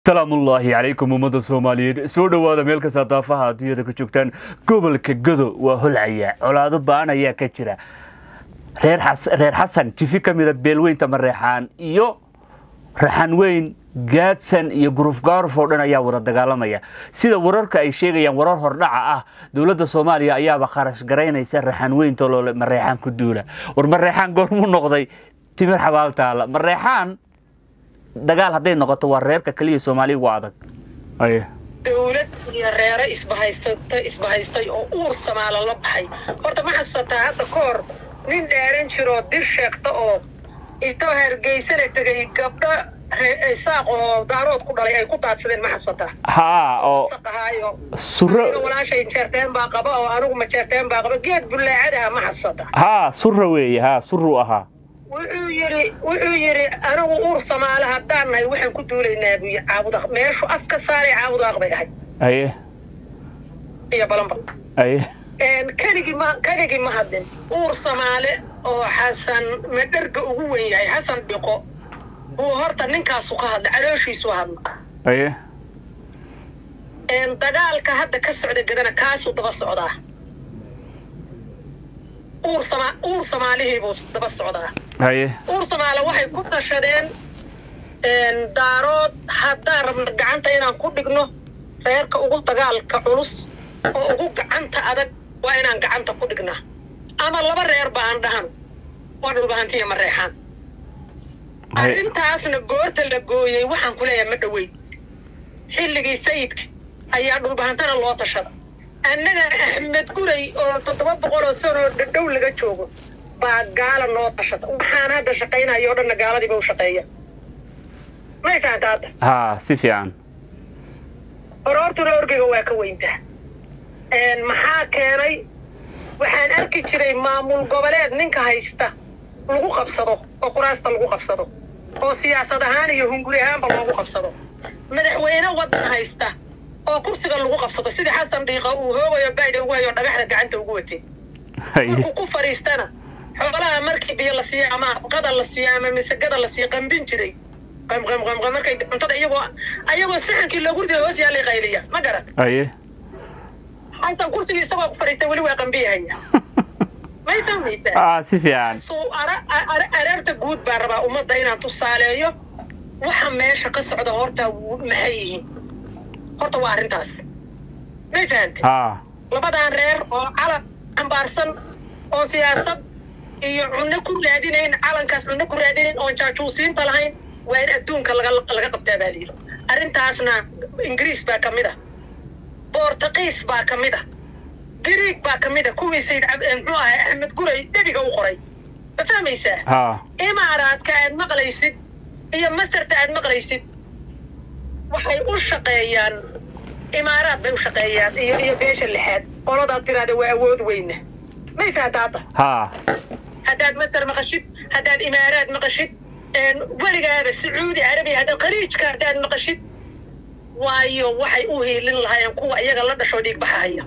salaamullaahi calaykum ummadda soomaaliyeed soo dhowaada meel kasta daafaha adduunyada ka joogtaan gobolka gado waa holcaya colaado ba'an ayaa ka jira reer xasan jifi ka mida beelweynta mareexaan iyo raxan weyn gaadsan iyo gurufgaaruf oo dhan ayaa wada dagaalamaya sida wararka ay sheegayaan warar hordhaca ah dowladda soomaaliya ayaaba kharash garaynaysa raxan weynta loole mareexaan ku duula war mareexaan goormuu noqday timir xabaaltaala mareexaan dagaal hadday noqoto waa reerka keliya soomaaliya ugu adag dowlad iyo reere isbahaysata isbahaystay oo uur samaala la baxay horta ma xasuusataa hadda ka hor nin dhaaran jiroo dir sheegta oo intoo hargeysana tegay gabdho saaq oo daarood ku dhalay ay ku daadsadeen ma xasuusataa haa oo saqahaayo suro walaashay jeerteen baa qaba oo anigu ma jeerteen baa qaba geed bullaacadaha ma xasuusataa haa sura weeye haa suruu ahaa wuxuu yidhi wuxuu yidhi anigu uur samaale haddaan nahay waxaan ku duulaynaa buy caabudaq meeshu af ka saaray caabudaaq bay ahayd aye iyo balanba aye keligii ma keligii ma hadlin uur samaale oo xasan madherga ugu wen yahay xasan dhiqo buu horta ninkaasu ka hadla calooshiisu hadla aye dagaalka hadda ka socda gadana kaasuu daba socdaa uur sama uur samaalihii buu daba socdaa aye uur samaale waxay ku tashadeen daarood haddaan rabno gacanta inaan ku dhigno reerka ugu dagaalka culus oo ugu gacanta adag waa inaan gacanta ku dhignaa ama laba reer ba aan dhahan waa dhulbahantiya ma reexaan arrintaasna goorta la gooyey waxaan ku leeyahay ma dhoweyn xilligii sayidka ayaa dhulbahantana loo tashada annaga axmed guray oo toddoba boqol oo sanoo dhadhow laga joogo baa gaala noo tashada waxaan hadda shaqaynayo o dhanna gaaladiiba u shaqeeya may fahanta hadda haa si fiican horoortuna orgeyga waa ka weyntaa maxaa keenay waxaan arki jiray maamul goboleed ninka haysta lagu qabsado oo quraasta lagu qabsado oo siyaasad ahaan iyo hunguri ahaanba loogu qabsado madaxweyne waddan haysta oo kursiga lagu qabsado sidii xasan dhiiqa uu hoogayo bayda ugu hayo dhagaxda gacanta ugu watay markuu ku fadhiistana xoolaha markii biyo la siiyo ama qada la siiyo ama misagada la siiyo qambin jiray qamqamqamqam markay cuntada iyagoo ayagoo saxankii loogu riday hoos yaalay qayliya ma garan aye xasan kursigii isagoo ku fadhiistay weli waa qambiyahaya may fahmaysaa aa si fiican suu areerta guud baa rabaa ummadda inaan tusaaleeyo waxa meesha ka socda horta maxay yihiin horta waa arrintaas may fahantay haa labadan reer oo calan xambaarsan oo siyaasad iyo cunno ku raadinayn calankaas cunno ku raadinayn oon jaajuusiinta lahayn waa in adduunka laga laga qabtaa baa layidhi arrintaasna ingiriis baa ka mid a boortaqiis baa ka mid a gariig baa ka mid a kuwii sayid muxuu ahay axmed guray debiga u qoray ma fahmaysaa haa imaaraadka aad maqlaysid iyo masarta aad maqlaysid waxay u shaqeeyaan imaaraad bay u shaqeeyaan iyo iyo beesha lixaad qoladaad tiraada waa awood weyna may fahanta hadda haa haddaad masar maqashid haddaad imaaraad maqashid weligaaba sacuudi carabiya haddaad khaliijka haddaad maqashid waayo waxay u hiilin lahaayeen kuwa iyaga la dhashoo dhiigbaxahaya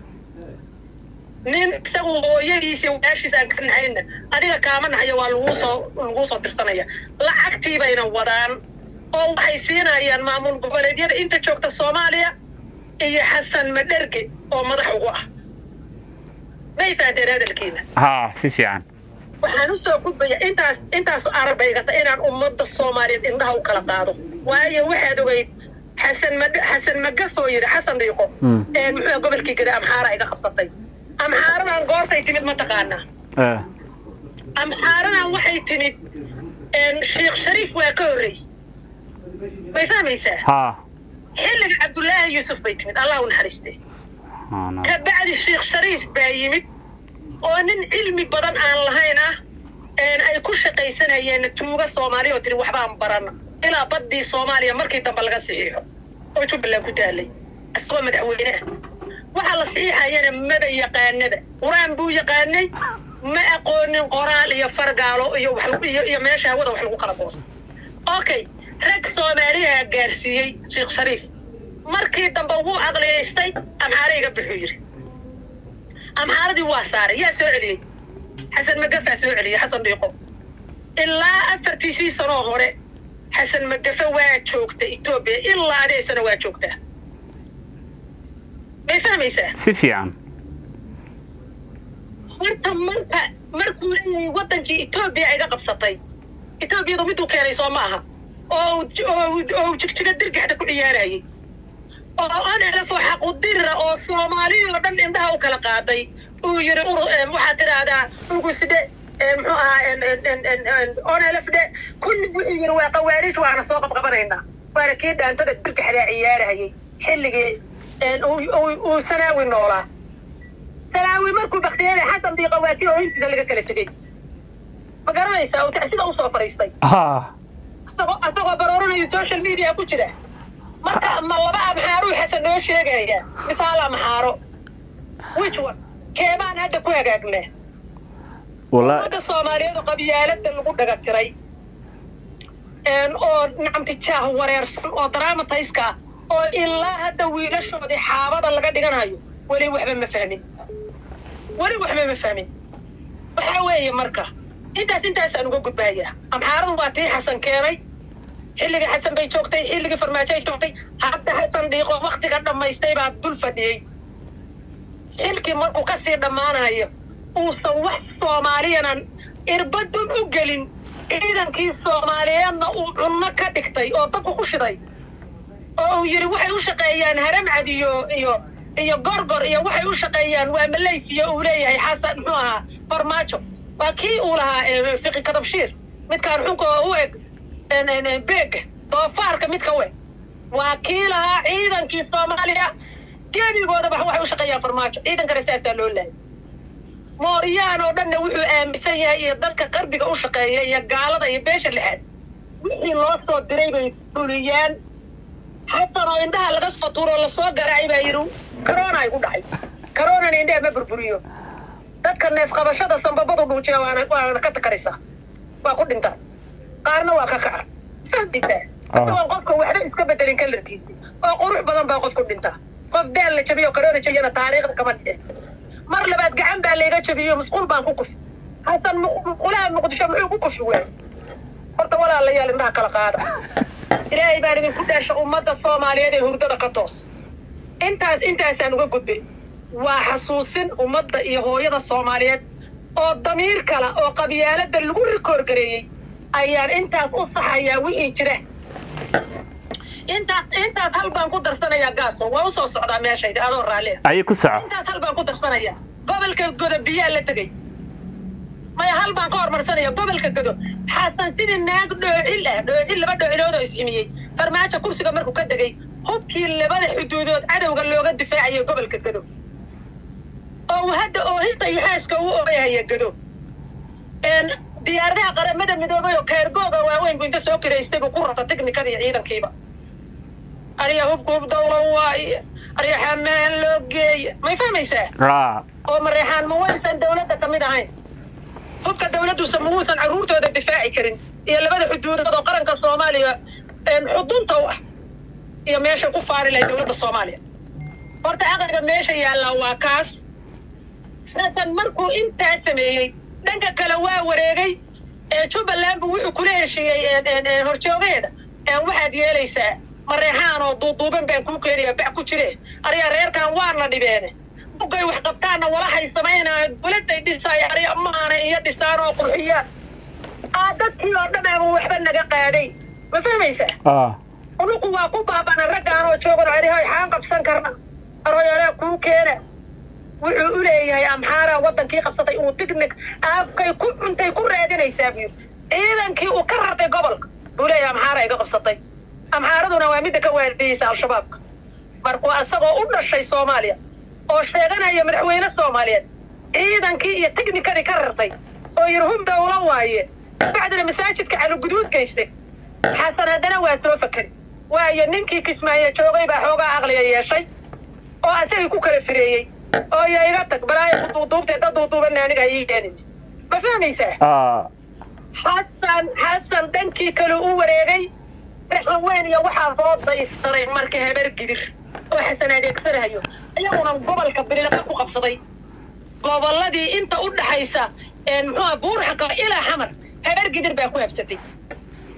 nin isagu hooyadiis iyo walaashiis aan ka naxayna adiga kaama naxaya waa laguu soo laguu soo dirsanaya lacagtii bayna wadaan oo waxay siinayaan maamul goboleedyada inta joogta soomaaliya iyo xasan madherge oo madax ugu ah may fahanteen hadalkiina haa si fiican waxaan u soo gudbaya intaas intaas arabaygata inaan ummadda soomaaliyeed indhaha u kala qaado waayo waxaad ogeyd xasan ma xasan magafoo yidhi xasan dhiiqo muxuu gobolkii gada amxaara iga qabsatay amxaaradan goortay timid ma taqaanaa Eh, amxaaradan waxay timid sheekh shariif waa ka horreysay may fahmaysaa haa xilliga cabdullaahi yuusuf bay timid allah u naxariiste Haa, na- ka bacdi sheekh shariif baa yimid oo nin cilmi badan aan lahayn ah ay ku shaqaysanayeen tuuga soomaaliya oo tiri waxbaan barana ilaa baddii soomaaliya markii dambe laga saxiixo oo jubbaland ku taalay isagoo madaxweyne ah waxaa la saxiixayana maba yaqaanada qur-aan buu yaqaanay ma aqoonin qoraal iyo fargaalo iyo wax lagu- iyo iyo meesha hawada wax lagu kala goosa okay rag soomaaliyaa gaarsiiyey sheekh shariif markii dambe wuu aqliyaystay amxaare iga bixuu yidhi amxaaradii waa saaray yaa soo celiyey xasan magafaa soo celiyey xasan dhiiqo ilaa afartiisii sanoo hore xasan magafe waa joogta etoobiya ilaa adeysana waa joogtaa may fahmaysaa si fiican horta marka markuu leeyahay wadankii etoobiya iga qabsatay etoobiyadu miduu keenay soo ma aha oo uu- oo uu- oo uu jigjiga dirgaxda ku ciyaarayay oo anelafo xaqudirra oo soomaaliya oo dhan indhaha u kala qaaday uu yiri ur- em, waxaad tidhaahdaa ugusde em, muxuu ahaa onelafde kulli wuxuu yiri waa qawaariij waana soo qabqabanaynaa waana kii dhaantada dirgaxdaa ciyaarahayay xilligii em, uu- uu- uu sanaawi noolaa sanaawi markuu baktiyada xasan bii qawaati oo intiisa laga kala tegey ma garanaysaa uu tacsida usoo fadhiistay ha isagoo isagoo barooranayo social media ku jira marka ma laba amxaaruu xasan noo sheegaya mise hal amxaaro which one keebaan hadda ku hagaagnaa wala ummadda soomaaliyeed oo qabyaalada lagu dhaga tiray een, oo nacamtijaah wareersan oo dramatiska ah oo ilaa hadda wiilashoodii xaabada laga dhiganayo weli waxba ma fahmin weli waxba ma fahmin waxaa weeye marka intaas intaasaan uga gudbayaa amxaaradu waa tii xasan keenay xilligii xasan bay joogtay xilligii farmaajo ay joogtay hadda xasan dhiiqo waktiga dhammaystay baa dul fadhiyey xilkii markuu kasii dhammaanayo uusan wax soomaaliyanan irbadun u gelin ciidankii soomaaliyeedna uu cunno ka dhigtay oo dabka ku shiday oo uu yidhi waxay u shaqeeyaan haramcad iyo iyo iyo gorgor iyo waxay u shaqeeyaan waa malaysiya uu leeyahay xasan muxuu ahaa farmaajo waa kii uu lahaa eh, fiqi kadabshiir midkaan xunka oo u eg en- en- en, beega doofaarka midka u eg waa kii lahaa ciidankii soomaaliya gebigoodaba waxay u shaqeeyaan farmaajo ciidankana saasaa loo laayay mooryaan oo dhanna wuxuu aaminsan yahay iyo dalka qarbiga u shaqeeya iyo gaalada iyo beesha lixaad wixii loo soo diray bay fuliyaan xasan oo indhaha laga soo tuuro lasoo garaacay baa yidhi corona ay ku dhacay coronana indhaha ma burburiyo dadka neef qabashada sambabadu dhuujiya waana waana ka takaraysaa waa ku dhintaa qaarna waa ka kaca fahmaysaa isagoon qofka waxba iska bedelin kalarkiisi oo qurux badan baa qof ku dhintaa qof daal la jabiyo corona jabiyana taariikhda kama dhicin mar labaad gacan baa layga jabiyo musqul baan ku kufi hasan musqulaha muqdisho muxuu ku kufi waay horta walaalayaal indhaha kala qaada ilaahay baan idinku dhaasha ummadda soomaaliyeed ee hurdada ka toos intaas intaasaan uga gudbay waa xasuusin ummadda iyo hooyada soomaaliyeed oo damiir kala oo qabyaalada lagu rikoor gareeyey ayaan intaas u saxayaa wixii jira intaas intaas hal baan ku darsanayaa gaasto waa usoo socdaa meeshayda adoo raallia ayay ku soco intaas hal baan ku darsanaya gobolka godo biyaa la tegey maya hal baan ka hormarsanaya gobolka godo xasan sidii naag dhoocil ah dhoocil laba dhoocilood oo isximiyey farmaajo kursiga markuu ka degay hubkii labada xuduudood cadowga looga difaacaya gobolka godo oo uu hadda oohinta iyo xaaska uu ooyahaya godo een diyaaradaha qaramada midoobay oo keergooga waaweyn buu inta soo kiraystay buu ku rata tiknikada iyo ciidankiiba ariya hubka hub dawlo waaye ariya xamaan loo geeya may fahmaysaa ra oo mareexaan ma waysan dawladda ka mid ahayn hubka dawladdusa ma uusan carruurtooda difaaci karin iyo labada xuduudood oo qaranka soomaaliya een xudunta u ah iyo meesha ku faari lahay dawladda soomaaliya horta aqliga meesha yaallaa waa kaas xasan markuu intaa sameeyey dhanka kale waa wareegay ee jubbaland bu wuxuu kula heshiiyey een- een- een horjoogeeda ee waxaad yeelaysaa mareexaan oo duuduuban baan kuu keenaya bac ku jire ariya reerkan waana dhibeene bugay wax qabtaanna walahay samaynaya dawladday dhisaaya ariya maana iyo dhisaan oo qurxiyaan aa dadkii oo dhan ama waxba naga qaaday ma fahmaysaa ah unugu waa ku baabana raggaan oo joogan arihoy xaan qabsan karna aroyalaa kuu keena wuxuu u leeyahay amxaara wadankii qabsatay uu tignik aabkay ku cuntay ku raadinaysaa buu yidhi ciidankii uu ka rartay gobolka buu leeyahay amxaara iga qabsatay amxaaraduna waa midda ka waardiyeysa al-shabaabka markuu isagoo u dhashay soomaaliya oo sheeganaya madaxweyne soomaaliyeed ciidankii iyo tignikadii ka rartay oo yidhi hum dawlo waaye bacdina masaajidka caluguduud geystay xasan haddana waa soo fakeri waayo ninkii kismaayo joogay baa xoogaa aqliga yeeshay oo asagii ku kala fireeyey oo ya iga tag balaayo ku duuduubtay dad duuduubanna aniga ii keenin ma fahmaysaa ah xasan xasan dhankii kale u wareegay raxan weyn iyo waxaa soo daystaray marka habar gidir oo xasan adeegsanayo iyaguna gobolka bililaqa ku qabsaday gobolladii inta u dhaxaysa muxuuha buurxaqa ilaa xamar habar gidir baa ku habsatay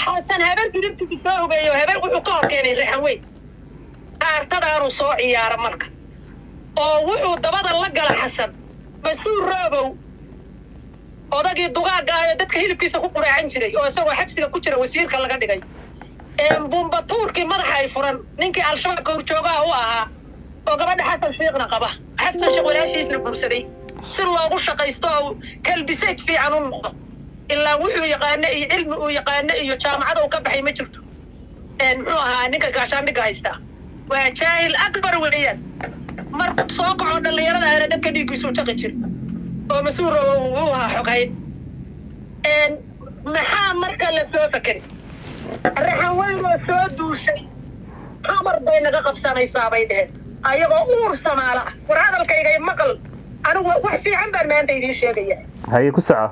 xasan habar gudubtii soo ogeeyo habar wuxuu ka hor keenay raxan weyn kaartadaanuu soo ciyaara marka oo wuxuu dabada la gala xasan mas-uul roobow odagii dugaagga ah ee dadka hilibkiisa ku quraacan jiray oo isagoo xabsiga ku jira wasiirka laga dhigay bumbatuurkii madaxa ay furan ninkii al-shabaabka horjoogaha u ahaa oo gabadha xasan shiikhna qaba xasan sheekh walaashiisna guursaday si loogu shaqaysto oo kalbisayd fiican u noqdo ilaa wuxuu yaqaano iyo cilmi uu yaqaano iyo jaamacada uu ka baxay ma jirto muxuu ahaa ninka gaashaandhigga haystaa waa jaahil akbar weeyaan markuu soo kaco dhallinyarada ahna dadka dhiiggiisu jaqi jir oo mas-uul uu ahaa xoghayn maxaa marka la soo fakeri raxan weynoo soo duushay xamar bay naga qabsanaysaa bay dheheen ayagoo uur samaala ah war hadalkayga maqal anigu wax fiican baan maanta idiin sheegaya haye ku soco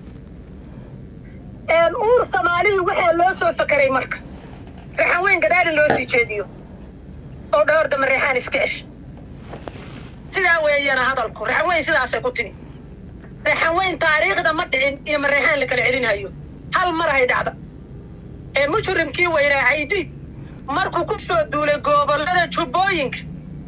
uur soomaalihii waxaa loo soo fakeray marka raxan weyn gadaadin loo sii jeediyo oo dhowr dama reexaan iska esh sidaa weeyana hadalku raxan weyn sidaasay ku timi raxan weyn taariikhda ma dhicin iyo mareexaan la kala celinhayo hal mar hay dhacda ee mujrimkii weynaa caydiid markuu ku soo duulay gobollada jubbooyinka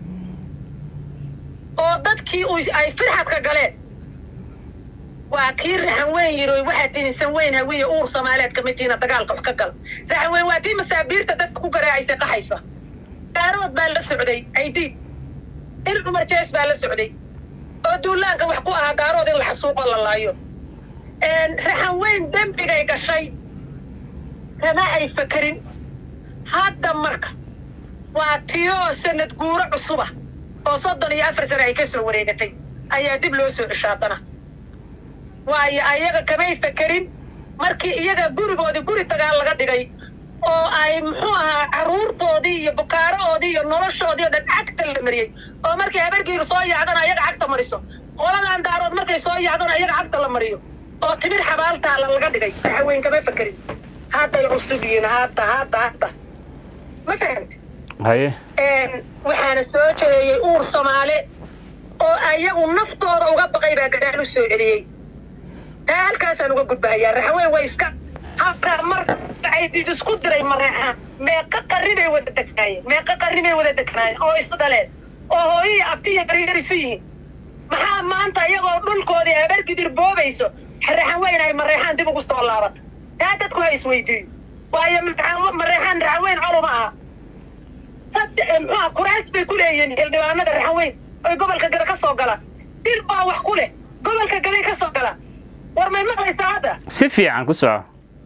oo dadkii ay firxadka galeen waa kii raxan weyn yiri waxaad dinisan weyn hawiye uur soomaaliyeed ka midtiina dagaalka wax ka gala raxan weyn waa tii masaabiirta dadka ku garaacaysa qaxaysa gaarood baa la socday caydiid il cumar jees baa la socday oo duulaanka wax ku ahaa gaarood in la xasuuqo la laayo raxan weyn dembigay gashay kama ay fakerin hadda marka waa tiyoo sanad guuro cusuba oo soddon iyo afar sane ay ka soo wareegatay ayaa dib loo soo ceshaadana waayo ayaga kamay fakerin markii iyaga gurigoodii guri dagaal laga dhigay oo ay muxuu ahaa carruurtoodii iyo bukaaraoodii iyo noloshoodii oo dhan cagta la mariyey oo markay habargiiru soo yaacdana ayaga cagta mariso qoladan daarood markay soo yaacdana ayaga cagta la mariyo oo timir xabaaltaala laga dhigay raxaweyn kama fakerin hadday cusub yihiin hadda hadda hadda ma fahamti haye waxaana soo jeeyey uur soomaale oo ayagu naftooda uga baqay baa gadaal u soo celiyey taa halkaasaan uga gudbahayaa raxaweyn way iska halkaa mar caydid isku diray mareexaan meeqa qarri bay wada degnaayeen meeqa qarri bay wada degnaayeen oo is dhaleen oo hooyihii abtiya yaryar isu yihiin maxaa maanta iyagoo dhulkoodii habargidir boobayso raxan weyn ay mareexaan dib ugu soo laabata taa dadku ha isweydiiyo waayo mareexaan raxaweyn columa aha saddex muxuha kuraas bay ku leeyihiin xildhibaanada raxaweyn oy gobolka gada ka soo galaan dil baa wax ku leh gobolka gaday ka soo galaan war may maqlaysaa hadda si fiican ku soco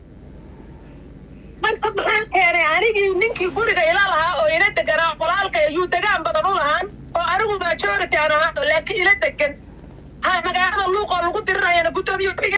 marka maxaa keenay anigii ninkii guriga ila lahaa oo ila deganaa walaalka ayuu degaan badan u lahaan oo anigu majority aan ahaa laakiin ila degan ha magaalada luuqoo lagu dirinayana guddoomiye